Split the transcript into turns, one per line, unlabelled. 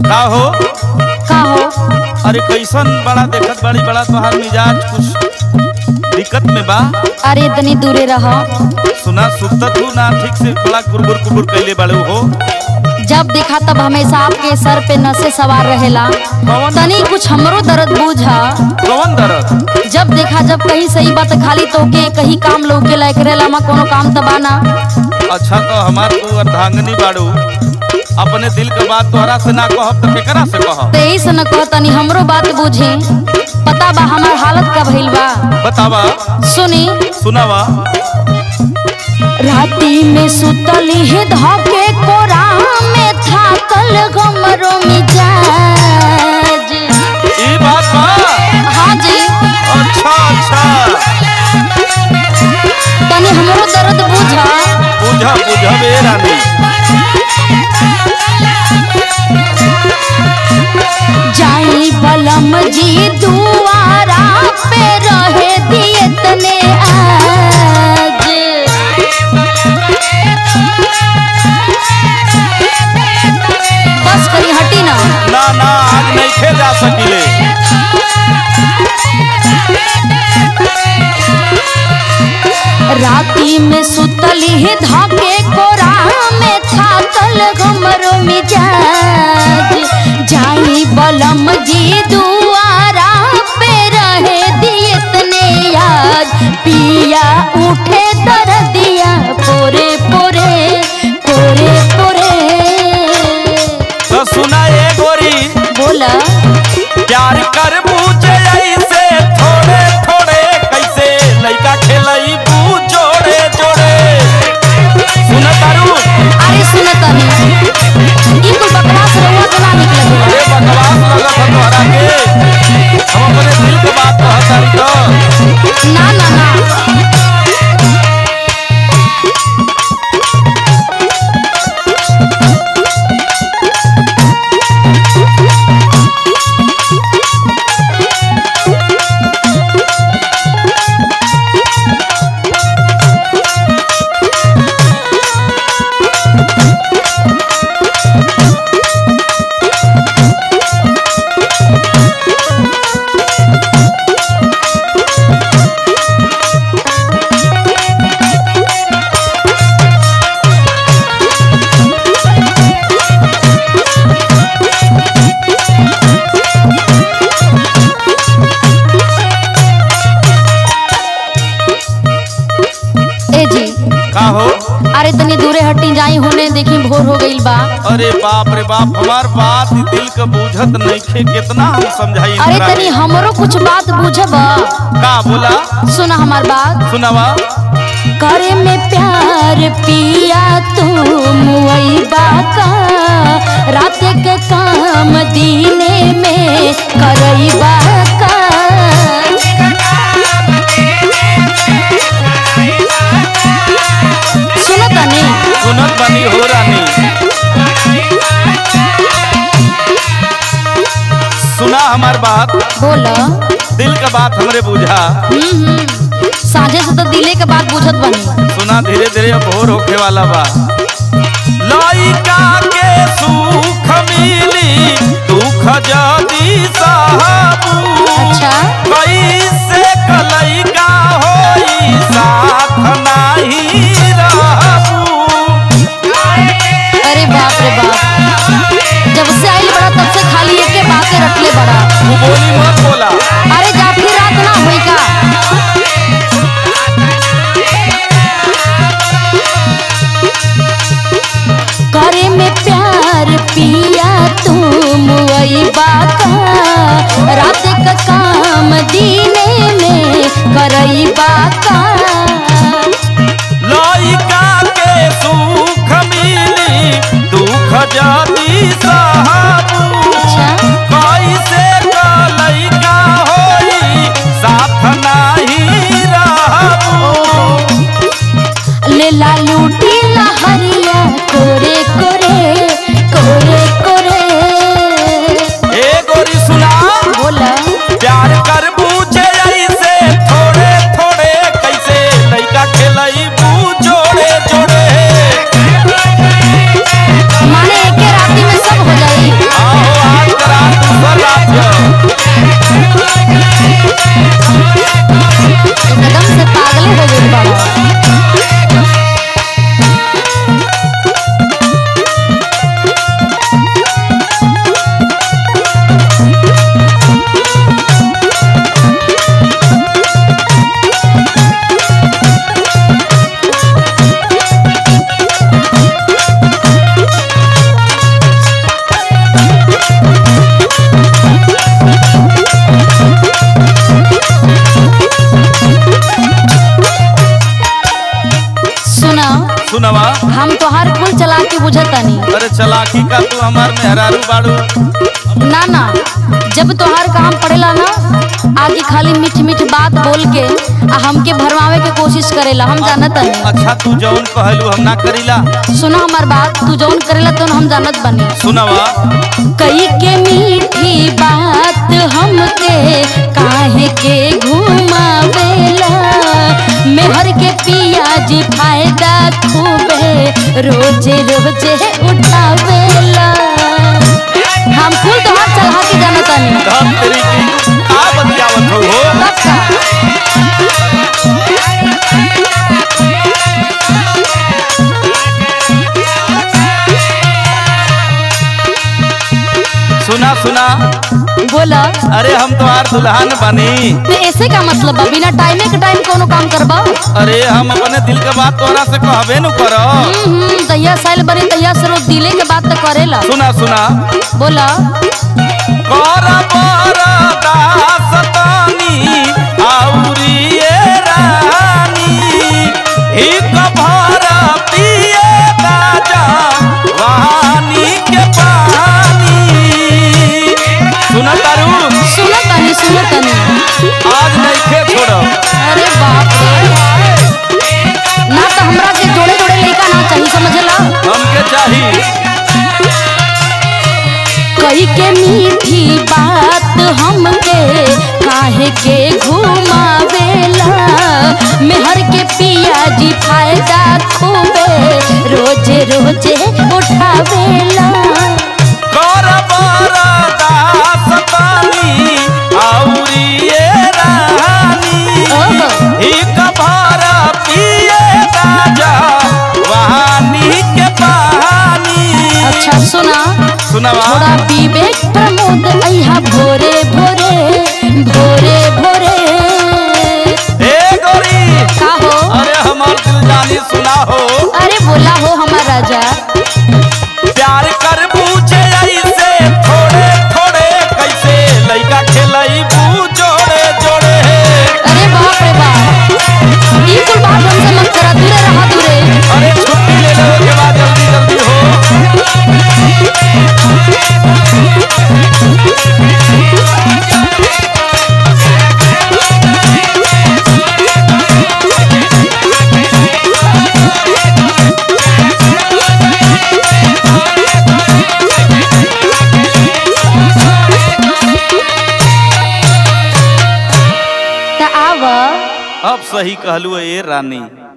का हो
का हो
अरे कैसन बड़ा देखत बड़ी बड़ा तोहार मिजाज कुछ दिक्कत में बा
अरे इतनी दूरे रह
सुना सुतत हूँ ना ठीक से बड़ा कुरबुर कुरबुर कैले बड़े हो
जब देखा तब हमेशा आपके सर पे नशे सवार रहेला
कौन
तनी कुछ हमरो दर्द बूझा
कौन दर्द
जब देखा जब कहीं सही बात खाली तो के कहीं काम लौके लायक रहेला मा कोनो काम तबाना
अच्छा तो हमार तू अर्धांगनी बाड़ू अपने दिल के बात तोहरा से ना कहब तो केकरा से कहब
तो यही से न कहतनी हमरो बात बूझी पता बा हमार हालत का भइल बा
बतावा
सुनी
सुनावा
राती में सुतली है धके कोरा में थाकल गमरो मिजाज
ई बात बा
हाँ जी
अच्छा अच्छा
तनी हमरो दर्द बुझा
बुझा बुझा बे रानी
जाई बलम जी दुआरा पे रहे दिए तने आज बस करी हटी ना
ना ना आज नहीं खे जा सकिले
राती में सुतली है धाके कोरा में थाकल घमरो मिजाज जाई बलम जी दुआरा पे रहे दिए तने याद पिया उठे दर्दिया पोरे पोरे पोरे पोरे
तो सुना ए गोरी
बोला
प्यार कर बूझे ऐसे थोड़े थोड़े कैसे लइका खेलई बू जोड़े जोड़े सुन तारू
अरे सुनतनी ई कुल बकवास रहुआ के ना निकले
अरे बकवास लगत है तोहरा के हम अपने दिल के बात कहत तारी तो
ना ना ना ए जी
का हो
अरे तनी दूरे हटी जाई होने देखी भोर हो गईल बा
अरे बाप रे बाप हमार बात ही दिल के बूझत नइखे कितना हम समझाई
अरे
एकरा
तनी
के।
हमरो कुछ बात बुझब
का बोला
सुना हमार बात
सुनावा
करे में प्यार पिया तू मुईबा का रात के काम दीने में करईबा का सुनो तनी
सुनत बनी हो रानी सुना हमार बात
बोला
दिल का बात हमरे बुझा
हम्म हम्म। साझे से तो दिले के बात बुझत बनी
सुना धीरे धीरे अब भोर होखे वाला बा लइका के सुख मिली दुख जदी साहबू
अच्छा
कैसे कलइका होई साथ नाही रहबू
अरे बाप रे बाप जब से आइल बड़ा तब से खाली एके बातें रखले बड़ा
तू बोली मत बोला
अरे जाफी रात ना हुई का करे में प्यार पिया
का तू हमार मेहरारू बाड़ू
ना ना जब तोहार काम पड़ेला ना आगे खाली मीठ मीठ बात बोल के आ हमके भरमावे के कोशिश करेला हम जानत हनी
अच्छा तू जौन कहलू हम ना करीला
सुनो हमार बात तू जौन करेला तो हम जानत बनी
सुनवा
कई के मीठी बात हमके काहे के घुमावेला मेहर के पिया जी फायदा खूबे रोजे रोजे उठावेला हम कुल तोहार चढ़ा के जानत हनी
धन तेरी की का बतियावत हो हो
तब का
सुना सुना
बोला
अरे हम तुम्हार दुल्हन बनी
तो ऐसे का मतलब बा बिना टाइमे के टाइम कोनो काम करबा
अरे हम अपने दिल के बात तोरा से कहबे न करो
हम्म तैया साइल बनी तैया से रोज दिले के बात तो करेला
सुना सुना
बोला
कर बर दास तानी आउरी ये रानी हिक भर पिए गाजा वानी के पानी सुना तारू
सुनो तनी सुनो तनी
आज नहीं खे छोड़ो
अरे बाप रे ना तो हमरा के जोड़े जोड़े लइका ना चाहिए समझला
हमके चाहिए
कई के मीठी बात हमके काहे के घुमावेला मेहर के पिया जी फायदा खूबे रोजे रोजे उठावेला
कर बर दास तानी आउरी ये रानी
ओहो
एक भर पिए गाजा वहानी के पानी
अच्छा सुना
सुनवा
थोड़ा पीबे प्रमोद अइहा भोरे भोरे भोरे भोरे
ए गोरी
का हो
अरे हमार दिल जानी सुना हो
अरे बोला हो हमार राजा
प्यार कर पूछे ऐसे थोड़े थोड़े कैसे लइका खेलई बू जोड़े जोड़े
अरे बाप रे बाप ई कुल बात हमसे मत करा दूरे रहा दूरे
अरे छुट्टी ले लो के बाद जल्दी जल्दी हो
त आव
अब सही कहलू ए रानी